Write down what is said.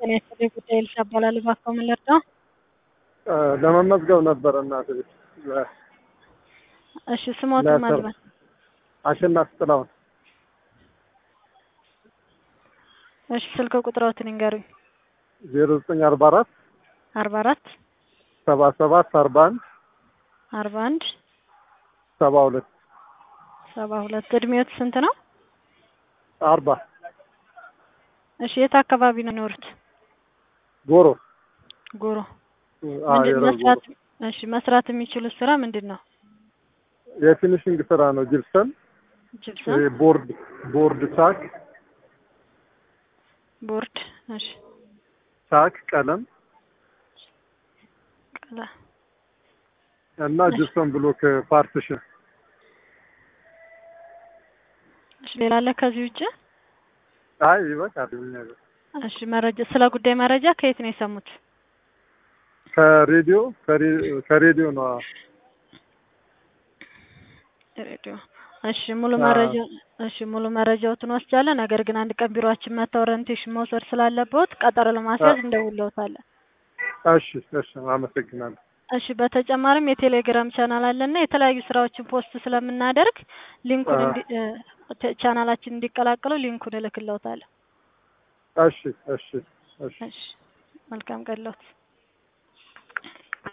ጤና ይስጥልኝ ጉዳይ ልሻ እባላለሁ። እባክዎ ምን ልርዳው? ለመመዝገብ ነበረ እናት ቤት እሺ ስሞትን ለስራ- ማልበል አሸናፊ ጥላሁን እሺ ስልክ ቁጥሮትን ይንገሩኝ። ዜሮ ዘጠኝ አርባ አራት አርባ አራት ሰባ ሰባት አርባ አንድ አርባ አንድ ሰባ ሁለት ሰባ ሁለት እድሜዎት ስንት ነው? አርባ እሺ የት አካባቢ ነው የሚኖሩት? ጎሮ ጎሮ አ ምንድን የረር መስራት ጎሮ እሺ መስራት የሚችሉት ስራ ምንድን ነው? የፊኒሽንግ ስራ ነው። ጅብሰን ጅብሰም፣ ቦርድ ቦርድ ቻክ ቦርድ፣ እሺ ቻክ ቀለም ቀላ እና ጅብሰን ብሎክ ፓርቲሽን እሺ ሌላ አለ ከዚህ ውጭ? አይ ይበቃል። ምን ያለው እሺ መረጃ ስለ ጉዳይ መረጃ ከየት ነው የሰሙት? ከሬዲዮ ከሬ- ከሬዲዮ ነው። ሬዲዮ። እሺ ሙሉ አዎ። መረጃ እሺ ሙሉ መረጃዎትን ወስጃለሁ። ነገር ግን አንድ ቀን ቢሮአችን መጥተው ኦሪንቴሽን መውሰድ ስላለበት ቀጠሮ ለማስያዝ እንደውለውታለን። እሺ እሺ፣ አመሰግናለሁ። እሺ በተጨማሪም የቴሌግራም ቻናል አለና የተለያዩ ስራዎችን ፖስት ስለምናደርግ ሊንኩን አዎ። እንዲ እ፣ ተ- ቻናላችን እንዲቀላቀሉ ሊንኩን እልክልዎታለሁ። እሺ እሺ እሺ። እሺ መልካም ቀን ለዎት።